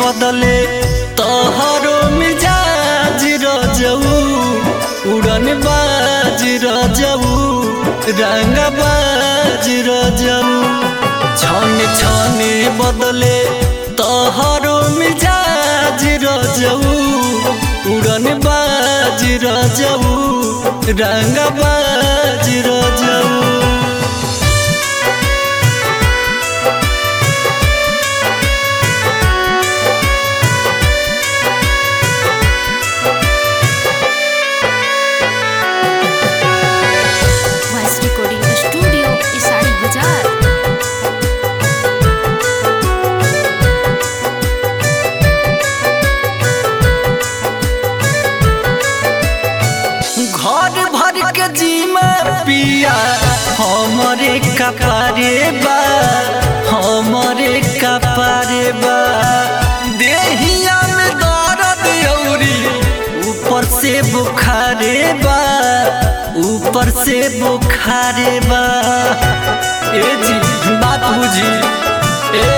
बदले तोहरो मिजाज रजऊ उड़न बाज रजऊ रंग बाज रजऊ छन छने बदले तोहरो मिजाज रजऊ उड़न बाज रजऊ रंग बाज रजऊ वॉइस रिकॉर्डिंग स्टूडियो इसाड़ी बाजार घर भर के जीमा पिया हमरे कपारे बा हमरे कपारे बा देहिया में दर्द औरी ऊपर से बुखारे बा ऊपर से बुखारे बा ए जी बात बुझी ए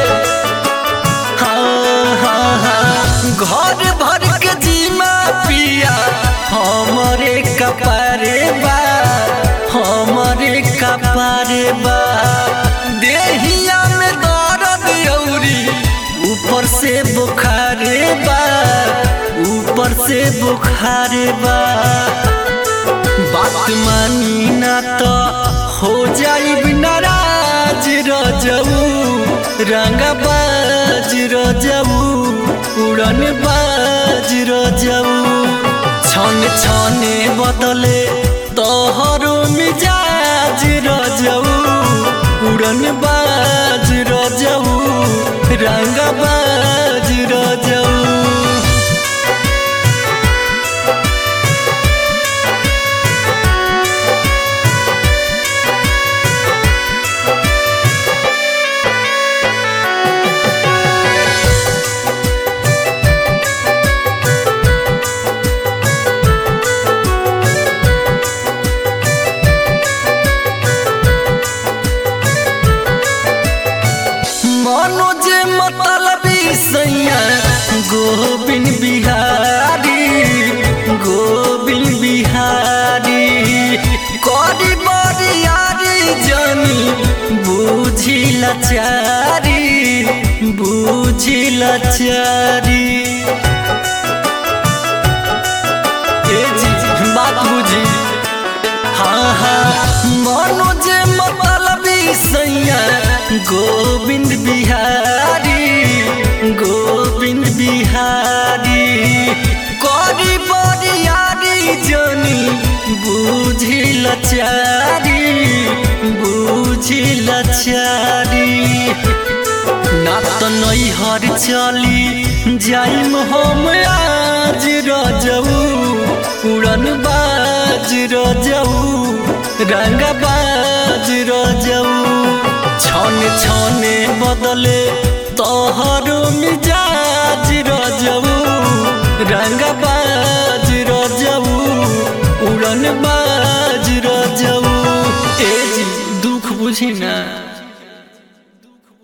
हाँ हाँ हाँ घर भर के जीमा पिया हमरे कपारे बा हमरे कपारे बा देहिया में दर्द औरी ऊपर से बुखारे बा ऊपर से बुखारे बा बात मानी ना तो हो जाई नाराज रजऊ रंग बाज रजऊ उड़न बाज रजऊ छन छने बदले तोहरो मिजाज रजऊ उड़न बाज रजऊ रंग बाज रजऊ मनोज मतलबी सैया गोविंद बिहारी गोविंद बिहारी करी बरियारी जनी बुझी लचारी बुझी लचारी ए जी बात बुझी हाँ हाँ मनोज मतलबी सैया गोविंद बिहारी गोविंद बिहारी करी बरियारी जनी बुझी लचारी बुझी लचारी ना तो नैहर चली जाइम हम आज रजऊ उड़न बाज रजऊ रंग बाज रजऊ छन छने बदले तोहरो मिजाज रजऊ रंग बाज रजऊ उड़न बाज रजऊ ए जी दुख बुझी ना